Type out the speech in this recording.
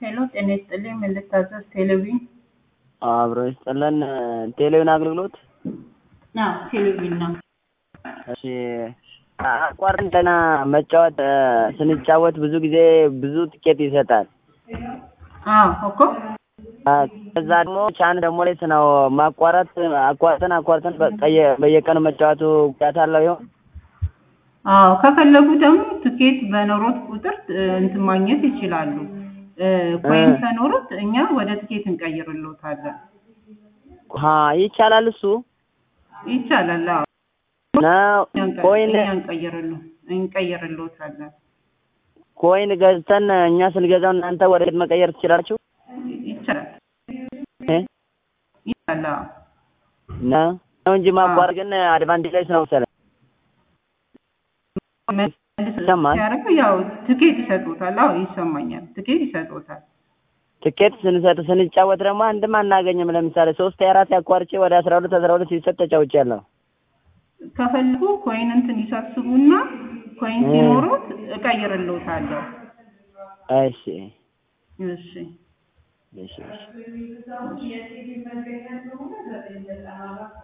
ሄሎ ጤና ይስጥልኝ ምን ልታዘዝ ቴሌቪዥን አብሮ ይስጥልን ቴሌቪዥን አገልግሎት አዎ ቴሌቪዥን ነው እሺ አቋርጠን ገና መጫወት ስንጫወት ብዙ ጊዜ ብዙ ትኬት ይሰጣል አዎ እኮ ከዛ ደግሞ ቻን ደግሞ ላይ ነው ማቋረጥ አቋርጠን አቋርጠን በቀየ- በየቀኑ መጫወቱ ጉዳት አለው ይሆን? አዎ ከፈለጉ ደግሞ ትኬት በኖሮት ቁጥር እንትን ማግኘት ይችላሉ ኮይን ከኖሩት እኛ ወደ ትኬት እንቀይርልዎታለን ሀ ይቻላል እሱ ይቻላል አዎ ነው ኮይን እኛ እንቀይርልዎ እንቀይርልዎታለን ኮይን ገዝተን እኛ ስንገዛው እናንተ ወደ ቤት መቀየር ትችላላችሁ? ይቻላል እ ይቻላል አዎ ነው ነው እንጂ ማቋረጥ ግን አድቫንቴጅ ነው መሰለኝ። ይሰማል? ሲያደርጉ ያው ትኬት ይሰጡታል። አዎ ይሰማኛል። ትኬት ይሰጡታል። ትኬት ስንሰጥ ስንጫወት ደግሞ አንድም አናገኝም። ለምሳሌ ሶስት አራት ያቋርጬ ወደ አስራ ሁለት አስራ ሁለት ሲሰጥ ተጫውቻለሁ። ከፈለጉ ኮይን እንትን ይሰብስቡና ኮይን ሲኖሩት እቀይርልዎታለሁ። እሺ እሺ እሺ እሺ